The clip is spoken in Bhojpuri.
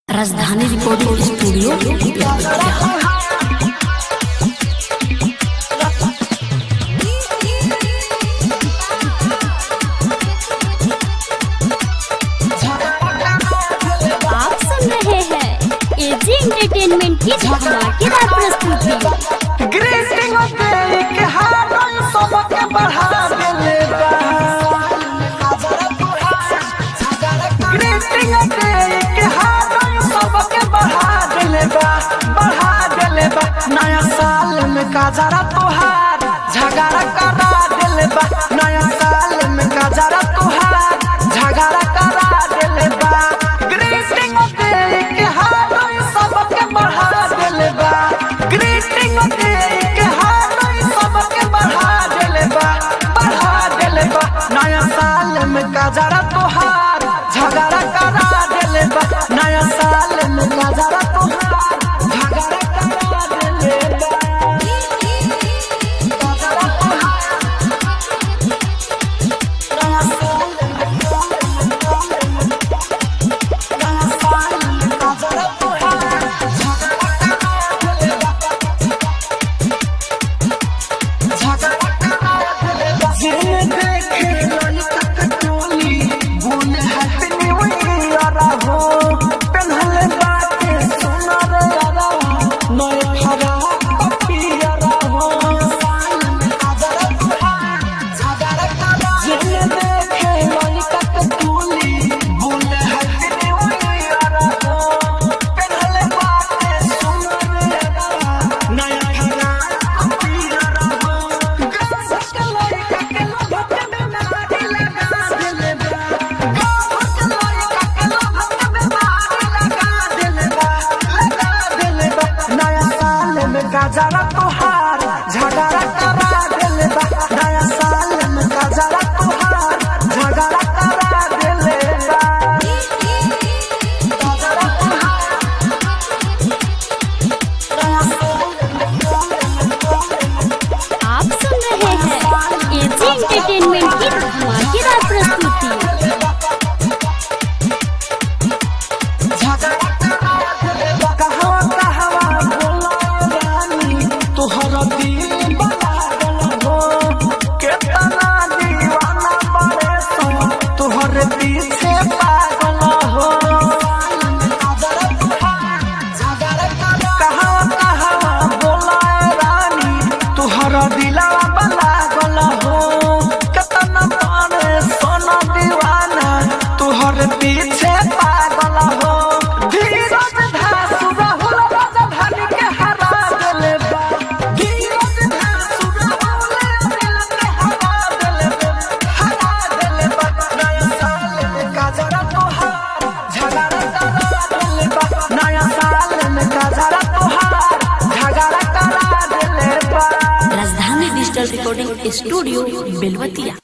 राजधानी रिकॉर्डिंग स्टूडियो बेलवतिया आप सुन रहे हैं एजी एंटरटेनमेंट की धमाकेदार प्रस्तुति ग्रीटिंग दे के हारन सबके बढ़ा देले बा ग्रीटिंग दे के हारन सबके बढ़ा देले बा बढ़ा देले बा नया साल में काजरा तोहार झगड़ा करा देले बा नया साल में काजरा तोहार झगड़ा करा देले बा ग्रीटिंग दे के हारन सबके बढ़ा देले बा ग्रीटिंग दे के हारन सबके बढ़ा देले बा बढ़ा देले बा नया साल में काजरा तोहार झगड़ा करा देले बा नया साल में काजरा तोहार झगड़ा करा देले बा काजरा तोहार नया साल में नया साल में काजरा तोहार झगड़ा करा देले बा जिन्हें देखे ललिता कटोली बोले हैप्पी न्यू ईयर हो पहनले बाटे सुनर यारा नए खरा पियर हो जिन्हें देखे ललिता कटोली बोले हैप्पी न्यू ईयर हो पहनले बाटे सुनर यारा नया खरा पियर हो गजरा तोहार झगड़ा करा देले बा नया साल में गजरा तोहार झगड़ा करा देले बा गजरा तोहार नया साल आप सुन रहे हैं एजी एंटरटेनमेंट की धमाकेदार प्रस्तुति कहवा कहवा भोला रानी तोहर दिल बना हो केतना दीवाना बड़े सो तोहर पीछे पागल हो कहवा कहवा भोला रानी तोहर दिलवा बना हो केतना बड़े सोना दीवाना तोहर पीछे पागल हो धीरज धासु राहुल राजधानी के हरा देले बा धीरज धासु राहुल दिल के हरा देले बा हरा देले बा नया साल में काजरा तोहार झगड़ा करा देले बा नया साल में काजरा तोहार झगड़ा करा देले बा राजधानी डिजिटल रिकॉर्डिंग स्टूडियो बेलवतिया